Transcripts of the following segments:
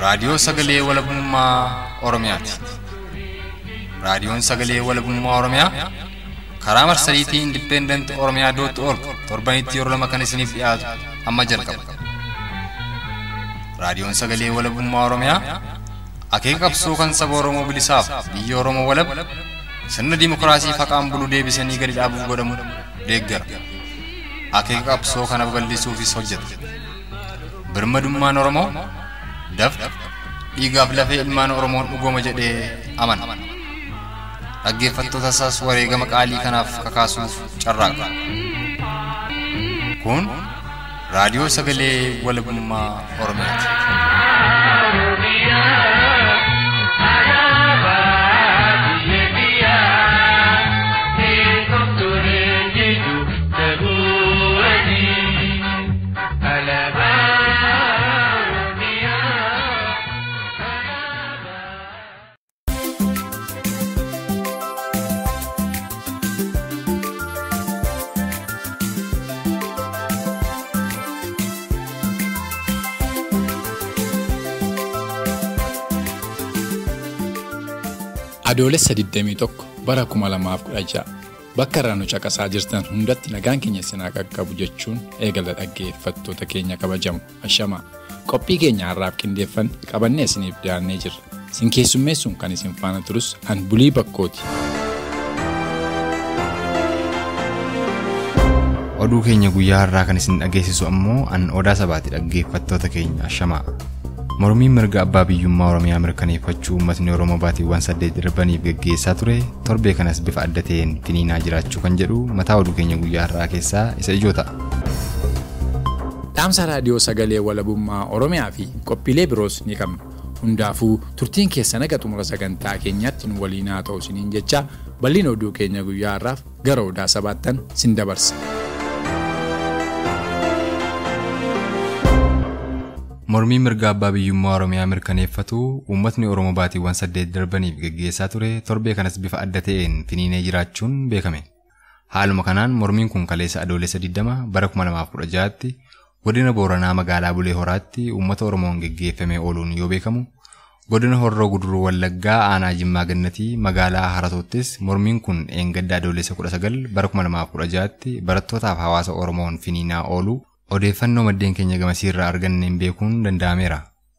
Raadiyoo Sagalee Walabummaa Oromiyaati. Raadiyoon Sagalee Walabummaa Oromiyaa karaa marsariitii Independent Oromiyaa dot org torbanitti yeroo lama kan isiniif dhiyaatu amma jalqaba. Raadiyoon Sagalee Walabummaa Oromiyaa akeeka qabsoo kan saba Oromoo bilisaaf biyya Oromoo walab sirna dimokiraasii faqaan bulu deebisanii gadi dhaabuuf godhamu deeggara. Akeeka qabsoo kana babal'isuufis hojjeta. Birmadummaan Oromoo dafqa dhiigaaf lafee ilmaan Oromoon dhugooma jedhee amana. Dhaggeeffattoota isaas wareegama qaalii kanaaf kakaasuuf carraaqa. Kun raadiyoo sagalee walabummaa Oromiyaati. Adoolessa 21 bara 2016 bakka irraa nu caqasaa jirtan hundatti nagaan keenya sinaa qaqqabu jechuun eegala dhaggeeffattoota keenya kabajamu ashamaa qophii keenya har'aaf qindeeffanne qabannee isiniif dhiyaannee jirra sin keessummeessuun kan isin faana turus an bulii bakkooti. Oduu keenya guyyaa har'aa kan isin dhageessisu ammoo an odaa sabaati dhaggeeffattoota keenya ashamaa. Mormiin mirga abbaa biyyummaa Oromiyaa mirkaneeffachuu uummatni Oromoo baatiiwwan saddeet darbaniif gaggeessaa ture torbee kanas bifa adda ta'een finiinaa jiraachuu kan jedhu mataa oduu keenya guyyaa har'aa keessaa isa ijoo ta'a. Dhaamsa raadiyoo sagalee walabummaa Oromiyaa fi qophiilee biroos ni qabna. Hundaafuu turtiin keessa naga xumura sagantaa keenyaatti nu waliin haa ta'u isiniin jecha bal'ina oduu keenya guyyaa har'aaf gara odaa sabaattan sin dabarsa. Mormii mirga abbaa biyyummaa Oromiyaa mirkaneeffatu uummatni Oromoo baatiiwwan saddeet darbaniif gaggeessaa ture torbee kanas bifa adda ta'een finiinee jiraachuun beekame. Haaluma kanaan mormiin kun kaleessa adoolessa 20 bara 2016tti godina Booranaa magaalaa Bulee Horaatti uummata Oromoon gaggeeffamee ooluun yoo beekamu godina Horroo Guduruu Wallaggaa aanaa Jimmaa Gannatii magaalaa Haratoottis mormiin kun eengadda adoolessa 19 bara 2016tti barattootaaf hawaasa Oromoon finiinaa ooluu odeeffannoo maddeen keenya gamasiirraa arganneen beekuun danda'ameera.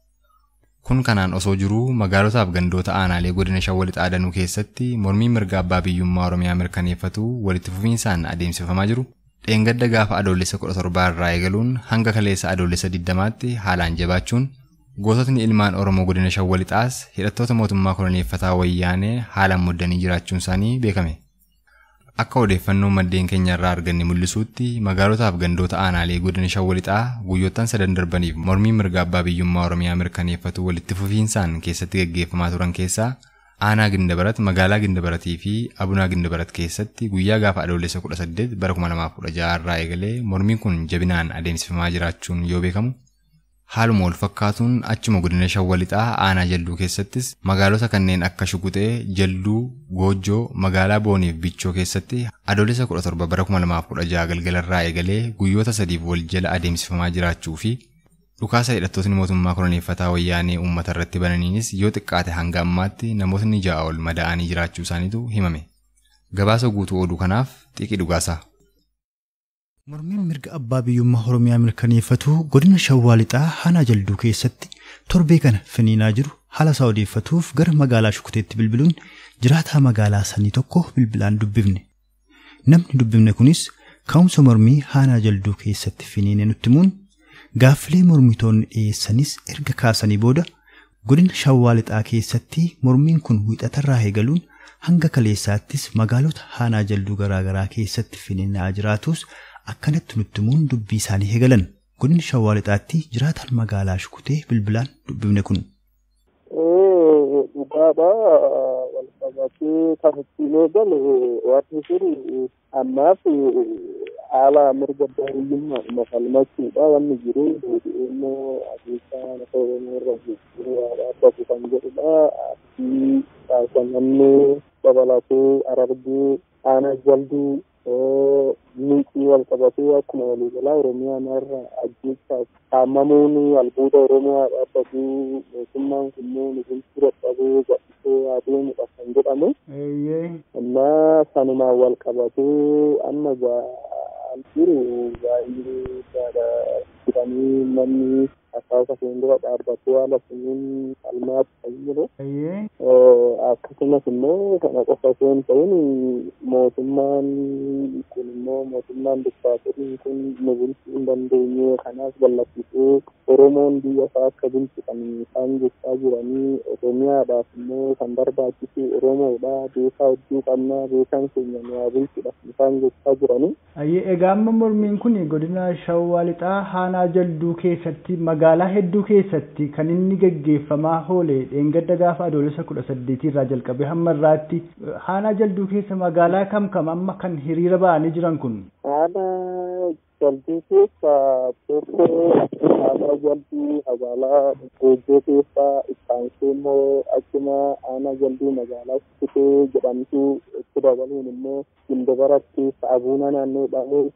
Kun kanaan osoo jiruu magaalotaaf gandoota aanaalee godina Shawwal Xaadanuu keessatti mormii mirga abbaa biyyummaa Oromiyaa mirkaneeffatu walitti fufiinsaan adeemsifamaa jiru. Dheengadda gaafa adoolessa 17 irraa eegaluun hanga kaleessa adoolessa 20tti haalaan jabaachuun goototni ilmaan Oromoo godina Shawwal Xaas hidhattoota mootummaa koloneeffataa wayyaanee haalaan muddanii jiraachuun isaanii beekame. Akka odeeffannoo maddeen keenya irraa arganne mul'isuutti magaalotaaf gandoota aanaalee godina shawwalixaa guyyoottan sadan darbaniif mormii mirga abbaa biyyummaa Oromiyaa mirkaneeffatu walitti fufiinsaan keessatti gaggeeffamaa turan keessaa aanaa Gindabarat magaalaa Gindabaratii fi Abunaa Gindabarat keessatti guyyaa gaafa adoolessa 18 bara 2016 irraa eegalee mormiin kun jabinaan adeemsifamaa jiraachuun yoo beekamu Haaluma wal fakkaatuun achuma godina shawwalixaa aanaa jalduu keessattis magaalota kanneen akka Shukuxee, Jalduu, Goojjoo, magaalaa Booniif Bichoo keessatti adoolessa 17 bara 2016 galgalarraa eegalee guyyoota sadiif wal jala adeemsifamaa jiraachuu fi dhukaasa hidhattootni mootummaa koloneeffataa wayyaanee uummata irratti bananiinis yoo xiqqaate hanga ammaatti namootni ja'a ol madaa'anii jiraachuu isaaniitu himame. Gabaasa guutuu oduu kanaaf xiqii dhugaasaa. Mormiin mirga abbaa biyyummaa Oromiyaa mirkaneeffatu godina Shawwaa Lixaa Aanaa Jalduu keessatti torbee kana finiinaa jiru haala isaa odeeffatuuf gara magaalaa Shukuteetti bilbiluun jiraataa magaalaa sanii tokko bilbilaan dubbifne. Namni dubbifne kunis ka'umsa mormii Aanaa Jalduu keessatti finiine nutti himuun gaaffilee mormitoonni dhiyeessanis erga kaasanii booda godina Shawwaa Lixaa keessatti mormiin kun wiixatarraa eegaluun hanga kaleessaattis magaalota Aanaa Jalduu garaagaraa keessatti finiinaa jiraatus akkanatti nutti himuun dubbii isaanii eegalan godina shawwaa lixaatti jiraataan magaalaa shukutee bilbilaan dubbifne kun. Dhugaadha wal qabatee kan ittiin eegale wanti sun ammaaf haala mirga baay'inuma falmachuudha wanni jiru immoo adeemsa lafa oromoo irra jiru dhaabbatu kan jedhudha. Abdii kaasannannee dabalatee arargee aanaa jalduu miiqii sanii wal qabatee akkuma waliigalaa Oromiyaan irra ajjeechaaf haamamuun albuuda Oromoo dhaabbatuu mootummaan kunneen bulchuu dadhabee gadhisee adeemudha kan jedhamu. Innaa sanumaan wal qabatee amma ga'an jiru baay'ee gaadha jedhanii namni akkaataa isheen dura dhaabbatee haala suniin falmaatu kan jiru. Akkasumas immoo kana qofa osoo hin ta'in mootummaan kun immoo mootummaan diktaaturiin kun nu bulchuu hin dandeenye kanaaf gallachiisee Oromoon biyya isaa akka bulchu kan isaan jechaa jiranii Oromiyaadhaaf immoo kan barbaachisu Oromoodha beekaa hedduu qabna beekaan keenya nu haa bulchudha isaan jechaa jiranii. Egaa amma mormiin kun godina Shawwaa Lixaa Haanaa Jalduu keessatti magaalaa hedduu keessatti kan inni gaggeeffamaa oole dheengadda gaafa adoolessa kudha saddeetii irraa jalqabee hamma irraatti Haanaa Jalduu keessa magaalaa kam kam amma kan hiriira ba'anii jiran kun? Haanaa Jalduu keessa tokko Haanaa Jalduu magaalaa Goojjoo keessa ittaansee immoo achuma Haanaa Jalduu magaalaa Sukutee jedhamtu itti dabaluun immoo Gindabaratti Saabuuna naannoo dhalee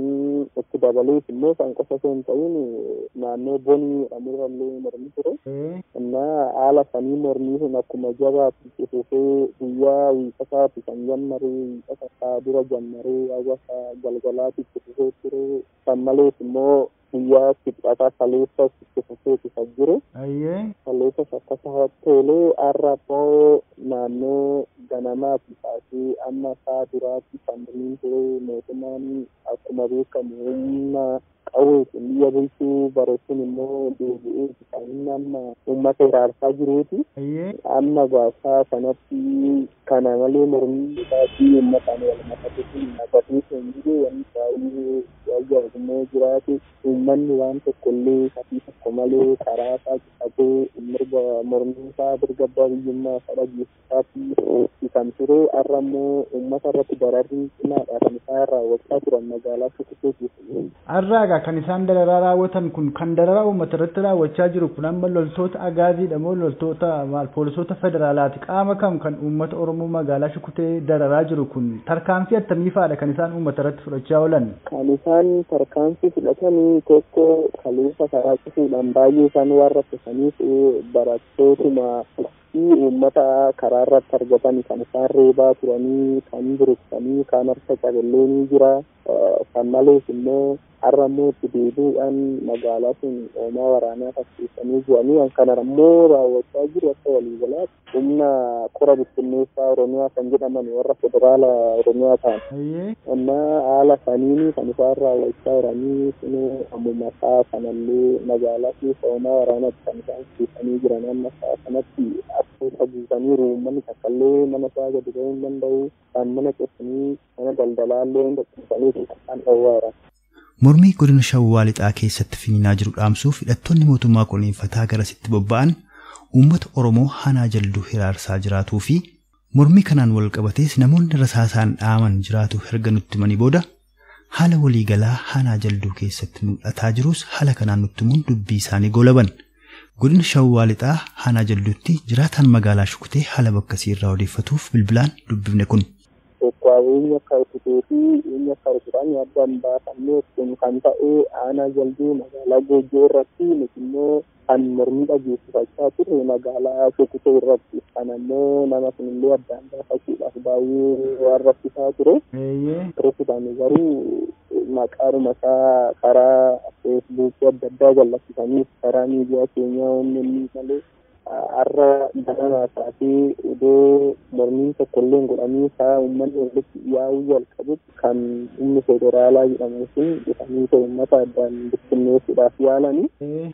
itti dabalees immoo kan qofa osoo hin ta'in naannoo bonii jedhamurrallee mormi ture. Innaa haala sanii mormii sun akkuma jabaatu cufufee guyyaa wiiqasaati kan jammaree wiiqasa isaa dura jammaree hawwasa galgalaati cufufee ture. Kan malees immoo guyyaa kibxataa kaleessas cufufeeti kan jiru. Kaleessas akkasa tolee har'a immoo naannoo ganamaati kaasee amma isaa duraatti kan mormiin ture mootummaan akkuma beekamu humna qawweetiin biyya bulchuu bareechuun immoo deebi'ee kan inni amma uummata iraarsaa jiruuti. Amma gaasaa kanatti kana malee mormii isaatii uummataan wal makate kun naqatee kan jiru wanti baay'ee wayyaa jiraate uummanni waan tokko illee kafii tokko malee karaa isaa qabatee mirga mormii isaa mirga abbaa biyyummaa isaa dhageessisaatti kan ture har'a immoo uummata irratti dararri cimaadha kan isaan raawwachaa turan magaalaa Sukutee keessa. Har'aagaa kan isaan dararaa raawwatan kun kan dararaa uummata irratti raawwachaa jiru kun amma loltoota agaaziidha moo loltoota maal poolisoota federaalaati qaama kam kan uummata Oromoo magaalaa Sukutee dararaa jiru kun tarkaanfii attamiifaadha kan isaan uummata irratti fudhachaa oolan. Kan isaan tarkaanfii fudhatanii tokko kaleessa karaa cufuudhaan baay'ee isaan waan rakkisaniif barattootuma fi uummata karaa irratti argatan kan isaan reebaa turanii kan buruqsanii kan harka cabellee ni jira. Kan malees immoo har'a immoo itti deebi'uudhaan magaalaa sun oomaa waraanaa fakkeessanii bu'anii kana immoo raawwachaa jiru akka waliigalaatti humna qora bittinneessaa Oromiyaa kan jedhaman warra federaala Oromiyaa ta'an. Innaa haala saniin kan isaan raawwachaa jiranii sun ammuma isaa kanallee magaalaa keessa oomaa waraanaatti kan isaan fakkeessanii jiran amma isaa kanatti akka guutaniiru uummanni takkaallee mana isaa gadi ba'uu hin danda'u kan mana cufanii mana daldalaallee hin dhaqqabsanii kan dhowwaara. Mormii godina Shawwaa Lixaa keessatti finiinaa jiru dhaamsuuf hidhattoonni mootummaa qolleeffataa garasitti bobba'an uummata Oromoo hanaa jalduu hiraarsaa jiraatuu fi mormii kanaan wal qabatees namoonni rasaasaan dhaaman jiraatu erga nutti himanii booda haala waliigalaa hanaa jalduu keessatti mul'ataa jirus haala kanaan nutti himuun dubbii isaanii goolaban. Godina Shawwaa Lixaa hanaa jalduutti jiraataan magaalaa Shukutee haala bakkasii irraa odeeffatuuf bilbilaan dubbifne kun. Qophaa'eenya akka utubee fi eenyu akka rukutaan addaan baafamee kun kan ta'e aanaa jalduu magaalaa Goojjoo irratti nuti immoo kan mormii dhageessifachaa turre magaalaa Shukutee irratti kan ammoo nama sunillee addaan baafachuudhaaf baay'ee waan rakkisaa ture. Rukutaan garuu maqaadhuma isaa karaa feesbuukii adda addaa jallachiisanii karaa miidiyaa keenyaa inni malee har'a ganamaa taatee iddoo mormiin tokko illee godhamee isaa uummanni walitti yaa'uu jalqabutti kan inni federaalaa jedhamu sun dhufanii uummata addaan bittinneessuudhaaf yaalanii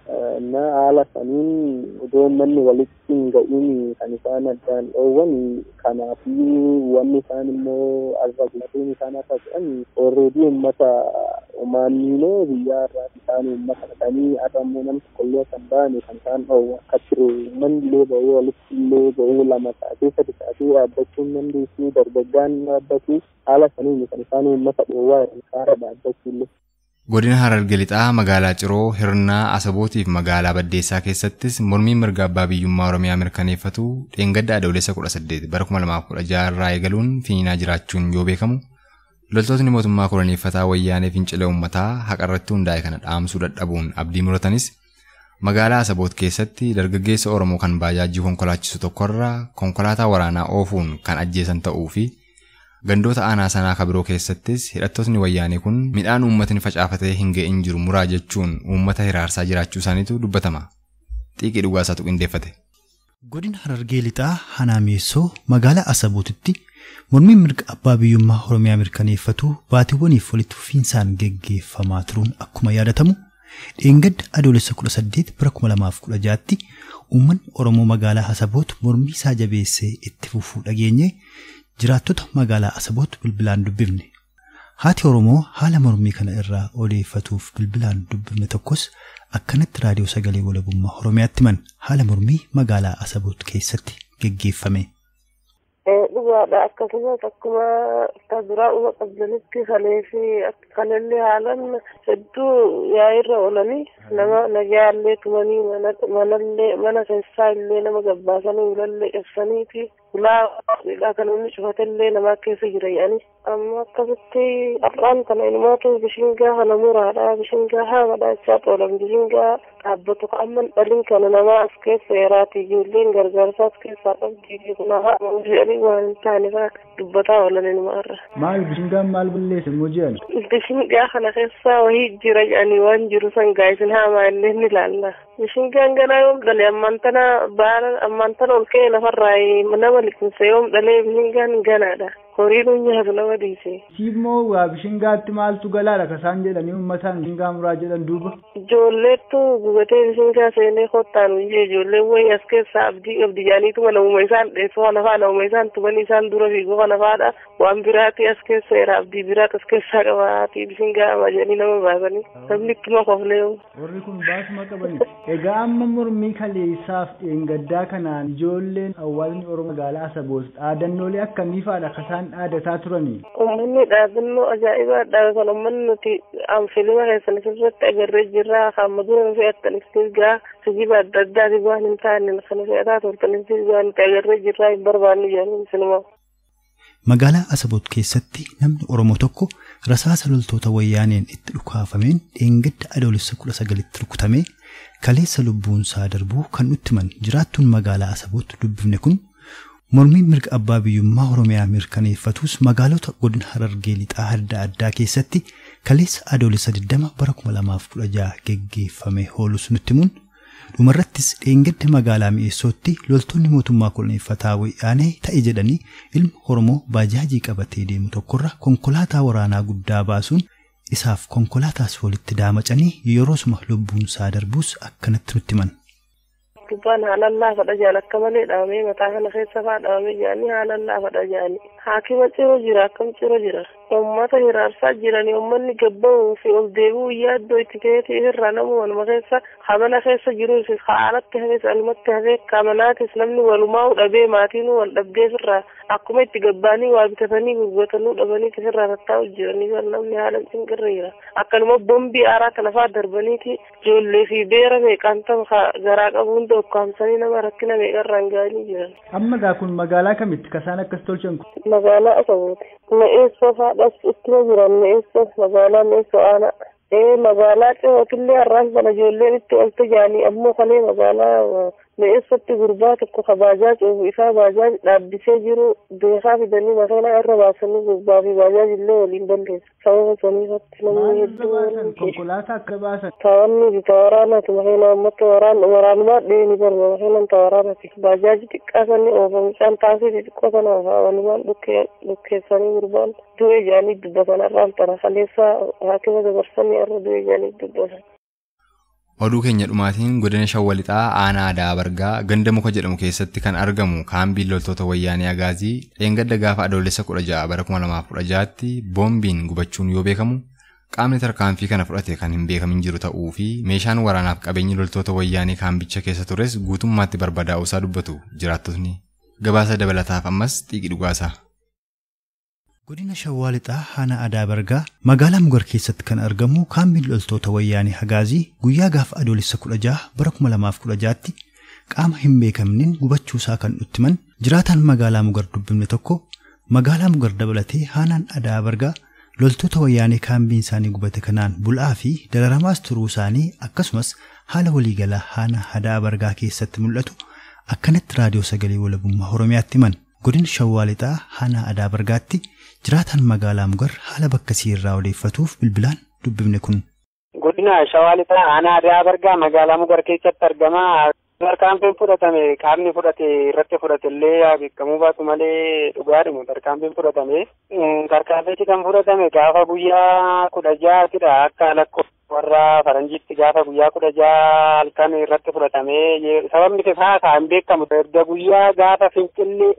na haala saniin iddoo uummanni walitti hin ga'iin kan isaan addaan dhoowwan kanaafuu wanni isaan immoo arrablateen isaan akka jedhan orreedii uummata maanniinoo biyyaa irraa isaan uummata dhaqanii adammoo namni tokkollee kan ba'ane kan isaan dhoowwa akka ture uummanni illee ba'ee walitti illee ba'ee lama taatee sadi taatee dhaabbachuu hin dandeessu dargaggaan dhaabbatu haala saniin kan isaan uummata dhoowwaa kaara dhaabbachuu illee. Godina Hararge Lixaa magaalaa Ciroo Hirnaa Asabootiif magaalaa Baddeessaa keessattis mormiin mirga abbaa biyyummaa Oromiyaa mirkaneeffatu dheengadda adoolessa 18 bara 2016 irraa eegaluun finiinaa jiraachuun yoo beekamu Loltootni mootummaa koloneeffataa wayyaanee fincila uummataa haqarratti hundaa'e kana dhaamsuu dadhabuun abdii muratanis magaalaa Asaboot keessatti dargaggeessa Oromoo kan baajaajii konkolaachisu tokkorraa konkolaataa waraanaa oofuun kan ajjeesan ta'uu fi gandoota aanaa sanaa kabiroo keessattis hidhattootni wayyaanee kun midhaan uummatni facaafatee hin ga'in jiru muraa jechuun uummata hiraarsaa jiraachuu isaaniitu dubbatama. Xiiqii dhugaasaatu qindeeffate. Godina Harargee Lixaa Hanaameessoo magaalaa Asabootitti mormiin mirga abbaa biyyummaa Oromiyaa mirkaneeffatu baatiiwwaniif walitti fufiinsaan geggeeffamaa turuun akkuma yaadatamu dheengadda adoolessa 18 bara 2016tti uummanni Oromoo magaalaa Asaboot mormii isaa jabeessee itti fufuu dhageenye jiraattota magaalaa Asaboot bilbilaan dubbifne. Haati Oromoo haala mormii kana irraa odeeffatuuf bilbilaan dubbifne tokkos akkanatti raadiyoo sagalee walabummaa Oromiyaatti himan haala mormii magaalaa Asaboot keessatti geggeeffame. dhugaadha akkasumas akkuma akka biraa uma qabdanitti kalee fi kanallee haalan hedduu yaa'irra oolanii nama nagayaallee tumanii manallee mana keessaa illee nama gabbaasanii ulallee cabsanii fi ulaa kan inni cufatellee namaa keessa jira jedhanii amma akkasitti har'aan kana ilmaatu bishingaa kana muraadha bishingaa hamadha jechaa xoolan bishingaa dhaabbatu amma dhalin kana namaa as keessa yeraati ijoolleen gargaarsaa as keessaa qabdi kun haa jedhanii waan hin taane faa dubbataa oolan ilmaarra. Maal bishingaan maal bulleesse immoo jedhan? Bishingaa kana keessa wahii jira jedhanii waan jiru san gaa'isin haamaa illee ni ilaalla. Bishingaan ganaa yoom dhale ammaan tana baala ammaan tana ol ka'ee lafarraa nama liqimse yoom dhalee bishingaan ganaadha. Horiin nyaatu nama dhiise. Siimmoo waa bishingaatti maaltu galaadha kasaan jedhanii uummataan bishingaa muraa jedhan duuba. Ijoolleettu gubatee bishingaa seenee kottaan iyyee ijoolleen wayii as keessaa abdii qabdi jaaniituma namuma isaan dheessoo kana faa namuma isaan tumanii isaan dura fiiguu kana faadha waan biraati as keessa jira abdii biraat as keessaa qabaati bishingaa ama jedhanii nama baasanii namni ittuma koflee. Warri kun baasuma qabani. Egaa amma mormii kaleessaaf dheengaddaa kanaan ijoolleen hawaasni Oromoo magaalaa Asaboos dhaadannoolee akkamii faadha kasaan dhaadataa turanii. Uummanni dhaadannoo ajaa'ibaadha kan uummanni nuti filima keessan irratti agarree jirra kan madura nu fe'attanis gaa sijiba adda addaati waan hin taane kan fe'ataa turtanis gaa nuti agarree jirra hin barbaannu jedhanii sinuma. Magaalaa Asaboot keessatti namni Oromoo tokko rasaasa loltoota wayyaaneen itti dhukaafameen dheengadda adoolessa kudha sagalitti rukutamee kaleessa lubbuunsaa darbuu kan nutti himan jiraattuun magaalaa Asaboot dubbifne kun Mormiin mirga abbaa biyyummaa Oromiyaa mirkaneeffatus magaalota godina Harargee lixaa adda addaa keessatti kaleessa adoolessa 20 bara 2016 geggeeffame hoolus nutti himuun dhumarrattis dheengadda magaalaa mi'eessootti loltoonni mootummaa koloneeffataa wayyaanee ta'e jedhanii ilma Oromoo baajaajii qabatee deemu tokkorra konkolaataa waraanaa guddaa baasuun isaaf konkolaataas walitti daamacanii yeroosuma lubbuunsaa darbuus akkanatti nutti himan. gubbaan haalaan laafadha jedhan akka malee dhaabamee mataa kana keessa faa dhaabamee jedhanii haalaan laafadha jedhanii haakima ciroo jira akkam ciroo jira uummata hiraarsaa jiranii uummanni gabba'uu fi ol deebi'uu yaaddoo itti ta'eeti irraa namu waluma keessa hamana keessa jiru haalatti hafees alumatti hafee kamanaatis namni walumaa'uu dhabee maatiin wal dhabdee irraa akkuma itti gabbaanii waa bitatanii gurguratanii dhabanii irraa tattaa'u jiranii kan namni haala cinqirra jira akkanuma bombii aaraa kana faa darbaniiti ijoollee fi beera meeqaan ta'u garaa qabu hunda ukkaamsanii nama rakkina meeqarraan ga'anii jiran. Amma gaa kun magaalaa kamitti kasaan akkas tolchan kun? Magaalaa Asabooti. Me'eessoo faadhas ittuma jiran me'eessoo magaalaa me'eessoo aanaa. Ee magaalaa Cihootillee har'aan kana ijoolleen itti olte jaanii ammoo kalee magaalaa me'eessootti gurbaa tokko ka baajaaj oofu isaa baajaaj dhaabbisee jiru beekaa fidanii makiinaa irra baasanii gurbaa fi baajaaj illee waliin balleessu. Sababa saniifatti namni hedduun. Konkolaataa akka baasan. Tawanni bita waraanaati makiinaa uummata waraan waraanumaa dheeni barba makiinaan ta waraanaati. Baajaaji xiqqaa sanni oofa mucaan taasii xixiqqoo sana oofa walumaan dhukkeessanii gurbaan du'e jaanii dubbatan har'aan tana kaleessa haakima dabarsanii irra du'e jaanii dubbatan. Oduu keenya dhumaatiin godina shawwalixaa aanaa aadaa bargaa ganda muka jedhamu keessatti kan argamu kaambiin loltoota wayyaanee agaazii dheengadda gaafa adoolessa 16 bara 2016tti boombiin gubachuun yoo beekamu qaamni tarkaanfii kana fudhate kan hin beekamin jiru ta'uu fi meeshaan waraanaaf qabeenyi loltoota wayyaanee kaambicha keessa tures guutummaatti barbadaa'uu isaa dubbatu jiraattotni gabaasa dabalataaf ammas xiiqii dhugaasaa. Godina Shawwaa Lixaa Aanaa Aadaa Bargaa magaalaa Mugar keessatti kan argamu kaambiin loltoota wayyaanee Hagaazii guyyaa gaafa adoolessa 16 bara 2016tti qaama hin beekamneen gubachuusaa kan nutti himan jiraataan magaalaa Mugar dubbifne tokko magaalaa Mugar dabalatee Aanaan Aadaa Bargaa loltoota wayyaanee kaambiin isaanii gubate kanaan bul'aa fi dararamaas turuu isaanii akkasumas haala waliigalaa haana hadaa bargaa keessatti mul'atu akkanatti raadiyoo sagalee walabummaa Oromiyaatti himan. Godina Shawwaa Lixaa haana adaa bargaatti jiraataan magaalaa Mugar haala bakkasii irraa odeeffatuuf bilbilaan dubbifne kun. Godina Shawwaa Lixaa haana adaa bargaa magaalaa Mugar keessatti argama. Tarkaanfiin fudhatame qaamni fudhate irratti fudhate illee beekamuu baatu malee dhugaadhuma tarkaanfiin fudhatame. Tarkaanfichi kan fudhatame gaafa guyyaa kudha ja'aatidha akka lakkoofsa warra faranjiitti gaafa guyyaa kudha ja'a halkan irratti fudhatame sababni isaa kan beekamu erga guyyaa gaafa fincilli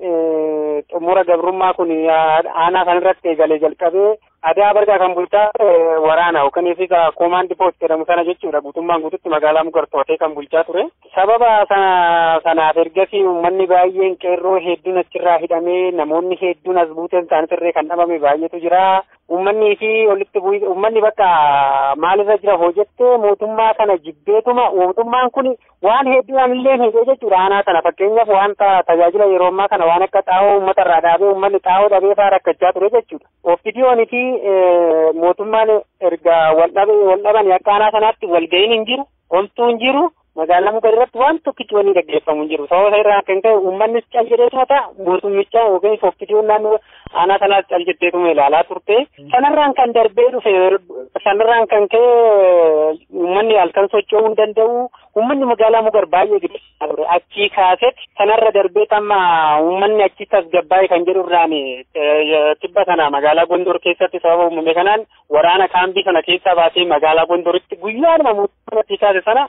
xumura gabrummaa kun aanaa kan irratti eegalee jalqabee adaa bargaa kan bulchaa waraana yookaan fi koomaandi poost jedhamu sana jechuudha guutummaan guututti magaalaa mugar to'atee kan bulchaa ture. Sababa sanaaf ergasii uummanni baay'een qeerroo hedduun achirraa hidhamee namoonni hedduun as buuteen isaaniitirree kan dhabame baay'eetu jira. Uummanni fi walitti bu'ii uummanni bakka maalirra jira hojjettee mootummaa kana jibbeetuma mootummaan kun waan hedduudhaan illee hidhee jechuudha aanaa kana fakkeenyaaf wanta tajaajila yeroo ammaa kana waan akka xaa'oo uummata irraa dhaabee uummanni xaa'oo dhabee fa'aa rakkachaa ture jechuudha. Ofidiyoon fi mootummaan erga wal dhaban akka aanaa sanaatti walga'iin hin jiru, homtuu hin jiru. magaalaa mugar irratti waan tokkichi wanni gaggeeffamu hin jiru sababa irraa kan ka'e uummannis cal jedheetuma ta'a mootummicha yookiin ofidiyoon naannoo aanaa sanaas cal jetteetuma ilaalaa turte sanarraan kan darbee dhufe sanarraan kan ka'e uummanni halkan socho'uu hin danda'u uummanni magaalaa mugar baay'ee guddaa ture achii kaasetti sanarra darbee tamma uummanni achi tasgabbaa'e kan jedhu irraan tibba sana magaalaa gondor keessatti sababa uumame kanaan waraana kaambii sana keessaa baasee magaalaa gondoritti guyyaadhuma mootummaa achi kaase sana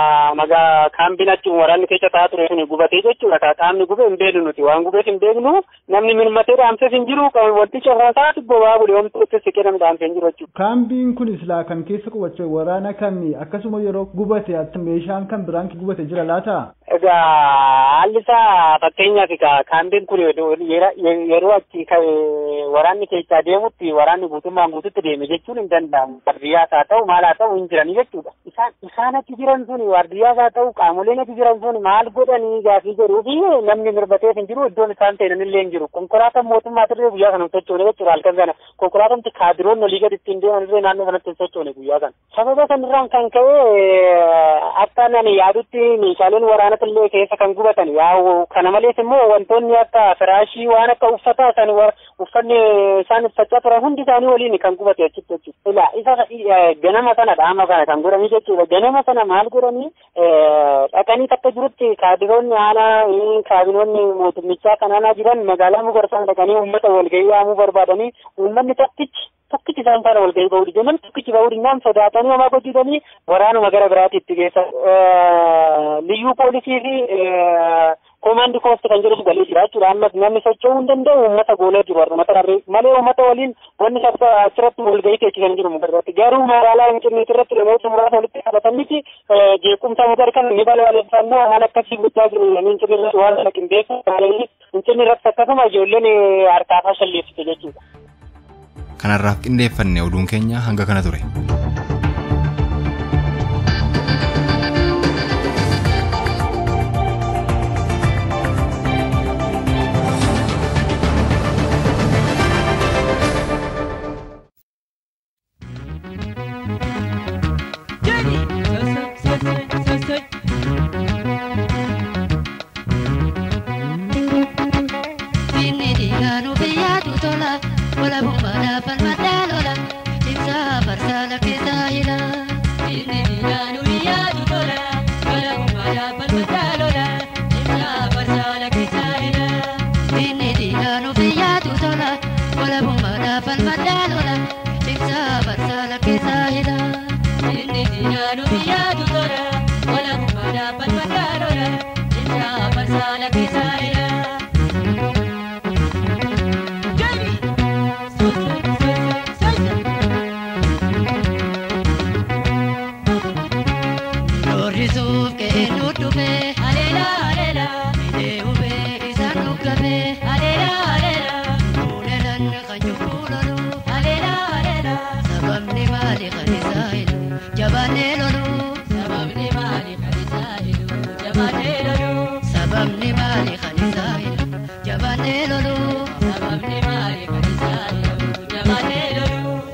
magaa kaambiin achi waraanni keessa taa'aa ture suni gubatee jechuudha ka qaamni gube hin beeknu nuti waan gubeef hin beeknu namni milmatee dhaamseef hin jiru wanticha hoosaati bobaa bule homtuutti siqee namni dhaamsee hin jiru jechuudha. Kaambiin kun silaa kan keessa qubachuu waraana kamii akkasuma yeroo gubate meeshaan kan biraan gubate jira laata? Egaa haalli isaa fakkeenyaaf kaambiin kun yeroo achi waraanni keessaa deemutti waraanni guutummaan guututti deeme jechuun hin danda'amu. Waardiyyaas haa ta'u maal haa ta'u hin jiranii jechuudha. Isaan isaan achi jiran suni waardiyyaas haa ta'u qaamoleen achi jiran suni maal godhanii gaafii jedhuu fi namni mirbateef hin jiru iddoon isaan seenan illee hin jiru. Konkolaataan mootummaa turre guyyaa kana hin sochoone jechuudha halkan sana. Konkolaataan kaadiroonni olii gadi ittiin deeman illee naannoo sanatti hin sochoone guyyaa kana. Sababa sanarraan kan ka'e akka nani yaadutti meeshaaleen waraanaa illee keessa kan gubatan yaa'u kana malees immoo wantoonni akka firaashii waan akka uffataa san uffanni isaan uffachaa turan hundi isaanii waliin kan gubate achitti jechuudha. Ilaa isa ganama sana dhaama kana kan godhanii jechuudha. Ganama sana maal godhanii dhaqanii takka jirutti kaadiroonni aanaa kaabinoonni mootummichaa kanaanaa jiran magaalaa mugarsaan dhaqanii uummata walgahii waamuu barbaadanii uummanni tokkichi tokkichi isaan faana walgahii bahuu dide namni tokkichi bahuu dinnaan sodaatanii homaa hojjetanii waraanuma gara biraatti itti geessa. Liyyuu poolisii fi koomaandi koosti kan jedhamu galee jira jechuudha. Ammas namni socho'uu hin danda'u uummata goolee jiru uummata dharree malee uummata waliin wanni achirratti walgahii teechisan jiru mugarratti. Garuu magaalaa Finfinneetti irratti namoota muraasa walitti qabatan miti jeequmsa mugar kan ni balaaleffannoo waan akkasii guddaa jiru namni Finfinnee irratti waan sana qindeessu Finfinnee irratti akkasuma ijoolleen harkaafaa shalleessite jechuudha. Kanarraaf qindeeffanne oduun keenya hanga kana ture. Jabaanee loluu sababni maali kan isaa jedhu jabaanee loluu.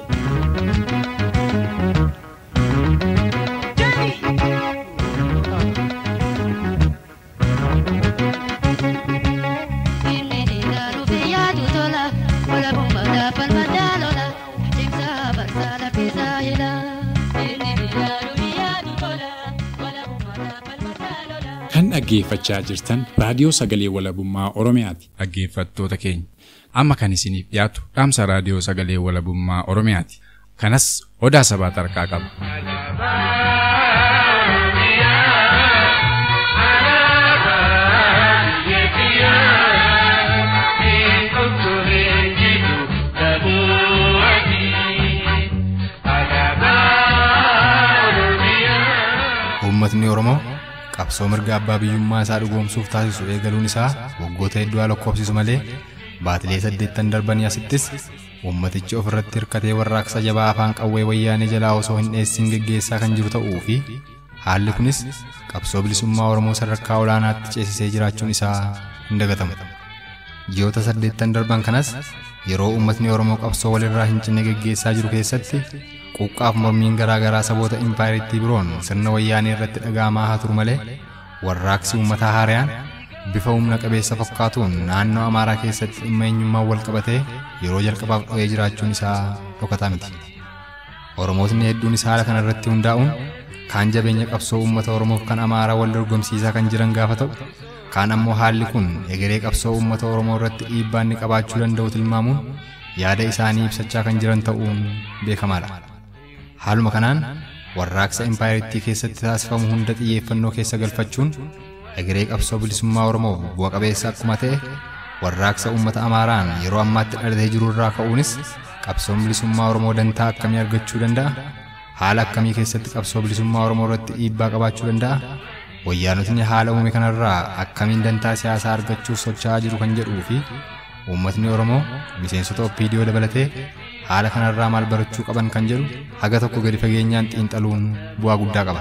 dhaggeeffachaa jirtan raadiyoo sagalee walabummaa Oromiyaati. Dhaggeeffattoota keenya amma kan isiniif dhiyaatu dhaamsa raadiyoo sagalee walabummaa Oromiyaati. Kanas odaa sabaa tarkaa qaba. Uummatni Oromoo qabsoo mirga abbaa biyyummaa isaa dhugoomsuuf taasisu eegaluun isaa waggoota hedduu haa lakkoofsisu malee baatilee saddeettan darbanii asittis uummatichi ofirratti hirkatee warraaqsa jabaa afaan qawwee wayyaanee jalaa osoo hin dheessin geggeessaa kan jiru ta'uu fi haalli kunis qabsoo bilisummaa Oromoo sadarkaa olaanaatti ceesisee jiraachuun isaa hin dagatamu. Ji'oota saddeettan darban kanas yeroo uummatni Oromoo qabsoo walirraa hin cinne geggeessaa jiru keessatti quuqqaaf mormiin garaa garaa saboota impaayiriitti biroon sirna wayyaanee irratti dhaga'amaa haa turu malee warraaqsi uummataa haariyaan bifa humna qabeessa fakkaatuun naannoo Amaaraa keessatti dhimma eenyummaan wal qabatee yeroo jalqabaaf dho'ee jiraachuun isaa dhokataa miti. Oromootni hedduun isaa haala kana irratti hundaa'uun kaan jabeenya qabsoo uummata Oromoof kan Amaaraa wal dorgomsiisaa kan jiran gaafa ta'u kaan ammoo haalli kun egeree qabsoo uummata Oromoo irratti dhiibbaa inni qabaachuu danda'u tilmaamuun yaada isaanii ibsachaa kan jiran ta'uun beekamaadha. Haaluma kanaan warraaqsa impaayiriitti keessatti taasifamu hunda xiyyeeffannoo keessa galfachuun egeree qabsoo bilisummaa Oromoof bu'a qabeessa akkuma ta'e warraaqsa uummata Amaaraan yeroo ammaatti dhalatee jiru irraa ka'uunis qabsoon bilisummaa Oromoo dantaa akkamii argachuu danda'a? Haala akkamii keessatti qabsoo bilisummaa Oromoo irratti dhiibbaa qabaachuu danda'a? Wayyaanotni haala uume kanarraa akkamiin dantaa siyaasaa argachuuf socho'aa jiru kan jedhuu fi uummatni Oromoo miseensota OPDO dabalatee haala kanarraa maal barachuu qaban kan jedhu haga tokko gadi fageenyaan xiinxaluun bu'aa guddaa qaba.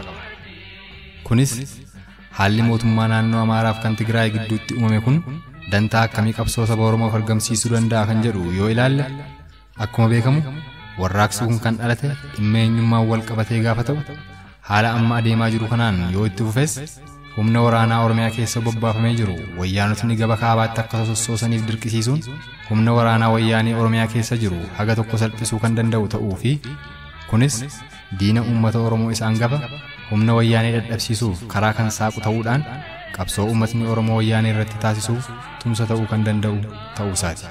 Kunis haalli mootummaa naannoo Amaaraaf kan Tigraay gidduutti uumame kun dantaa akkamii qabsoo saba Oromoof argamsiisuu danda'a kan jedhu yoo ilaalle akkuma beekamu warraaqsi kun kan dhalate dhimma eenyummaan wal qabatee gaafa ta'u haala amma adeemaa jiru kanaan yoo itti fufes humna waraanaa Oromiyaa keessa bobbaafamee jiru wayyaanotni gaba kaabaatti akka sossoosaniif dirqisiisuun humna waraanaa wayyaanii Oromiyaa keessa jiru haga tokko salphisuu kan danda'u ta'uu fi kunis diina uummata Oromoo isaan gaba humna wayyaanii dadhabsiisuuf karaa kan saaqu ta'uudhaan qabsoo uummatni Oromoo wayyaanii irratti taasisuuf tumsa ta'uu kan danda'u ta'uu isaati.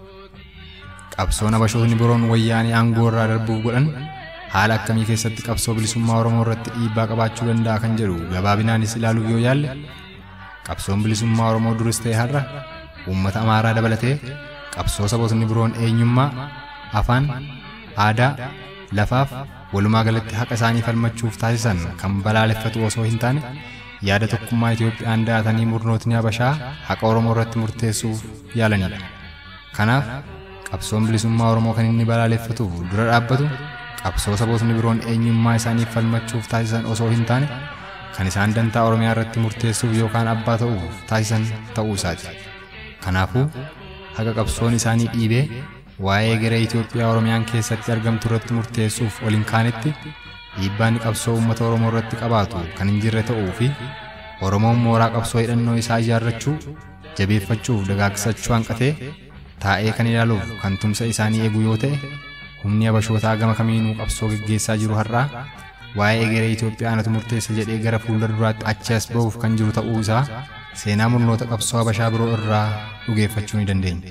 Qabsoon abashootni biroon wayyaanii aangoo irraa darbuuf godhan haala akkamii keessatti qabsoo bilisummaa Oromoo irratti dhiibbaa qabaachuu danda'a kan jedhu gabaabinaanis ilaaluuf yoo yaalle qabsoon bilisummaa Oromoo duris ta'e har'a uummata Amaaraa dabalatee qabsoo sabootni biroon eenyummaa, afaan, aadaa, lafaaf walumaa galatti haqa isaanii falmachuuf taasisan kan balaaleffatu osoo hin taane yaada tokkummaa Itoophiyaan da'atanii murnootni Habashaa haqa Oromoo irratti murteessuuf yaalanidha. Kanaaf qabsoon bilisummaa Oromoo kan inni balaaleffatuuf dura dhaabbatu qabsoo sabootni biroon eenyummaa isaaniif falmachuuf taasisan osoo hin taane kan isaan dantaa Oromiyaa irratti murteessuuf yookaan abbaa ta'uuf taasisan ta'uu isaati. Kanaafuu haqa qabsoon isaanii dhiibee waa'ee garee Itoophiyaa Oromiyaan keessatti argamtu irratti murteessuuf ol hin kaanetti dhiibbaan qabsoo uummata Oromoo irratti qabaatu kan hin jirre ta'uu fi Oromoon mooraa qabsoo hidhannoo isaa ijaarrachuu jabeeffachuuf dagaagsachuu hanqatee taa'ee kan ilaaluuf kan tumsa isaanii eegu yoo ta'e humni abashootaa gama kamiinuu qabsoo geggeessaa jiru har'aa waa'ee garee Itoophiyaa anatu murteessa jedhee gara fuula duraatti achi as ba'uuf kan jiru ta'uu isaa seenaa murnoota qabsoo habashaa biroo irraa dhugeeffachuu ni dandeenya.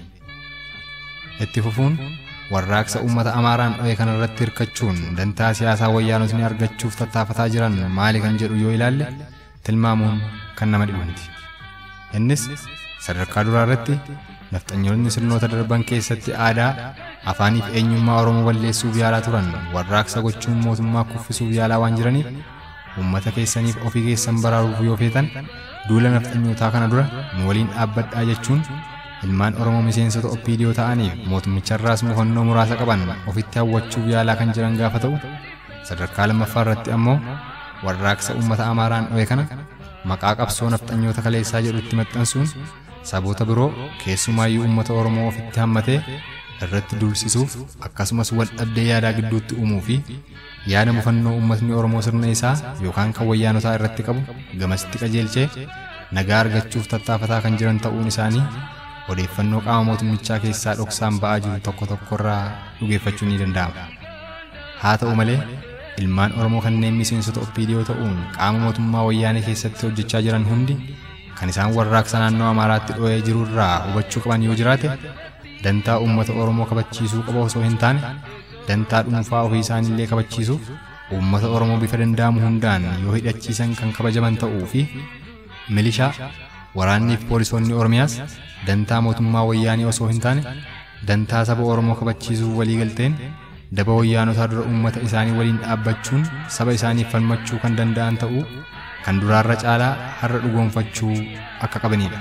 Itti fufuun warraaqsa uummata Amaaraan dho'e kana irratti hirkachuun dantaa siyaasaa wayyaanotni argachuuf tattaafataa jiran maali kan jedhu yoo ilaalle tilmaamuun kan nama dhibanti. Innis sadarkaa duraa irratti nafxanyoonni sirnoota darban keessatti aadaa afaaniif eenyummaa Oromoo balleessuuf yaalaa turan warraaqsa gochuun mootummaa kuffisuuf yaalaa waan jiraniif uummata keessaniif ofii keessan baraaruuf yoo feetan duula nafxanyootaa kana dura nu waliin dhaabbadhaa jechuun ilmaan Oromoo miseensota OPDO ta'aniif mootummicharraas mufannoo muraasa qaban ofitti hawwachuuf yaalaa kan jiran gaafa ta'u sadarkaa lammaffaa irratti ammoo warraaqsa uummata Amaaraan dho'e kana maqaa qabsoo nafxanyoota kaleessaa jedhutti maxxansuun saboota biroo keessumaayyuu uummata Oromoo ofitti hammatee irratti duulsisuuf akkasumas wal dhabdee yaadaa gidduutti uumuu fi yaada mufannoo uummatni Oromoo sirna isaa yookaan kan wayyaanotaa irratti qabu gamasitti qajeelchee nagaa argachuuf tattaafataa kan jiran ta'uun isaanii odeeffannoo qaama mootummichaa keessaa dhoksaan ba'aa jiru tokko tokko irraa dhugeeffachuu ni danda'ama. Haa ta'u malee ilmaan Oromoo kanneen miseensota OPDO ta'uun qaama mootummaa wayyaanee keessatti hojjechaa jiran hundi kan isaan warraaqsa naannoo Amaaraatti dho'ee jiru irraa hubachuu qaban yoo jiraate dantaa uummata Oromoo kabachiisuu qaba osoo hin taane dantaa dhuunfaa ofii isaaniillee kabachiisuuf uummata Oromoo bifa danda'amu hundaan yoo hidhachiisan kan kabajaman ta'uu fi milishaa waraannii fi poolisoonni Oromiyaas dantaa mootummaa wayyaanii osoo hin taane dantaa saba Oromoo kabachiisuuf waliigalteen daba wayyaanotaa dura uummata isaanii waliin dhaabbachuun saba isaaniif falmachuu kan danda'an ta'uu kan duraarra caalaa har'a dhugoonfachuu akka qabanidha.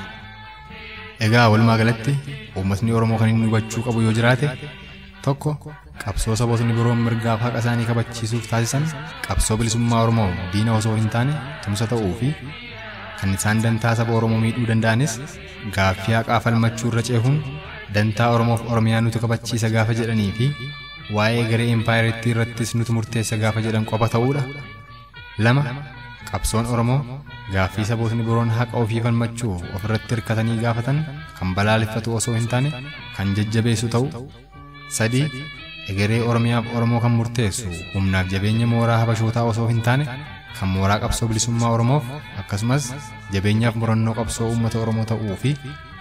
Egaa walumaa galatti uummatni Oromoo kan inni hubachuu qabu yoo jiraate tokko qabsoo sabootni biroon mirgaaf haqa isaanii kabachiisuuf taasisan qabsoo bilisummaa Oromoo diina osoo hin taane tumsa ta'uu fi kan isaan dantaa saba Oromoo miidhuu danda'anis gaaffii haqaa falmachuu irra ceehuun dantaa Oromoof Oromiyaa nuti kabachiisa gaafa jedhanii fi waa'ee garee empaayireettii irrattis nuti murteessa gaafa jedhan qofa ta'uudha. lama qabsoon Oromoo gaaffii sabootni biroon haqa ofii falmachuu ofirratti hirkatanii gaafatan kan balaaleffatu osoo hin taane kan jajjabeessu ta'u. sadii egeree Oromiyaaf Oromoo kan murteessu humnaaf jabeenya mooraa habashootaa osoo hin taane kan mooraa qabsoo bilisummaa Oromoof akkasumas jabeenyaaf murannoo qabsoo uummata Oromoo ta'uu fi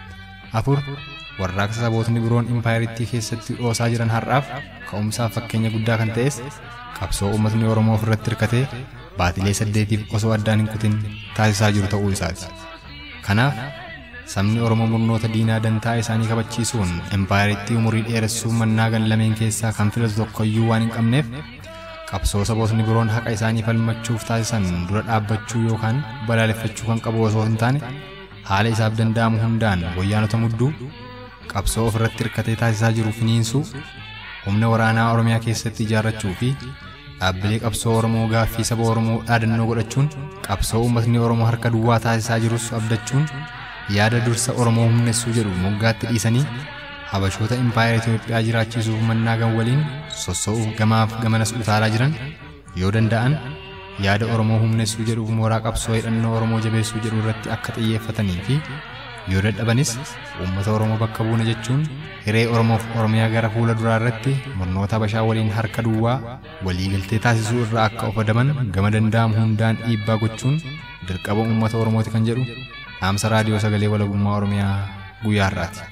afur warraaqsa sabootni biroon impaayiritti keessatti dhoosaa jiran har'aaf ka'umsaaf fakkeenya guddaa kan ta'es qabsoo uummatni Oromoo ofirratti hirkatee baatilee saddeetiif osoo addaan hin kutin taasisaa jiru ta'uu isaati. Kanaaf sabni Oromoo murnoota diinaa dantaa isaanii kabachiisuun impaayiritti umurii dheeressuu mannaa gan lameen keessaa kan filatu tokkoyyuu waan hin qabneef qabsoo sabootni biroon haqa isaanii falmachuuf taasisan dura dhaabbachuu yookaan balaaleffachuu kan qabu osoo hin taane haala isaaf danda'amu hundaan wayyaanota mudduu qabsoo ofirratti hirkatee taasisaa jiru finiinsuu humna waraanaa Oromiyaa keessatti ijaarrachuu fi dhaabbilee qabsoo Oromoo gaaffii saba Oromoo dhaadannoo godhachuun qabsoo uummatni Oromoo harka duwwaa taasisaa jirus abdachuun yaada dursa Oromoo humnessuu jedhu moggaatti dhiisanii habashoota impaayera Itoophiyaa jiraachisuuf mannaa gan waliin sossoo'uuf gamaaf gamanas utaalaa jiran yoo danda'an yaada Oromoo humnessuu jedhuuf mooraa qabsoo hidhannoo Oromoo jabeessuu jedhu irratti akka xiyyeeffatanii fi yoo dadhabanis uummata Oromoo bakka buuna jechuun hiree Oromoof Oromiyaa gara fuula duraa irratti murnoota Habashaa waliin harka duwwaa waliigaltee taasisuu irraa akka of adaban gama danda'amu hundaan dhiibbaa gochuun dirqama uummata Oromooti kan jedhu dhaamsa raadiyoo sagalee walabummaa Oromiyaa guyyaa har'aati.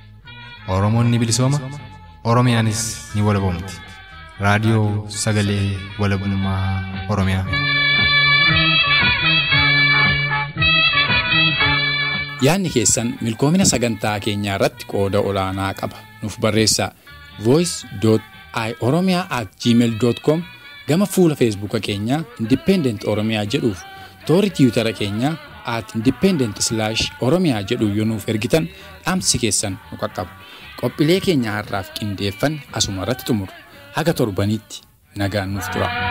Oromoon ni bilisooma, Oromiyaanis ni walabomti. Raadiyoo sagalee walabummaa Oromiyaa. Yaadni keessan milkoomina sagantaa keenyaa irratti qooda olaanaa qaba. Nuuf barreessaa voice.oromia@gmail.com gama fuula feesbuuka keenyaa Independent Oromiyaa jedhuuf toora tiwutara keenyaa at independent slash oromiyaa jedhu yoo nuuf ergitan dhaamsi keessan nu qaqqaba. Qophiilee keenya har'aaf qindeeffanne asuma irratti xumuru. Haga torbaniitti nagaan nuuf tura.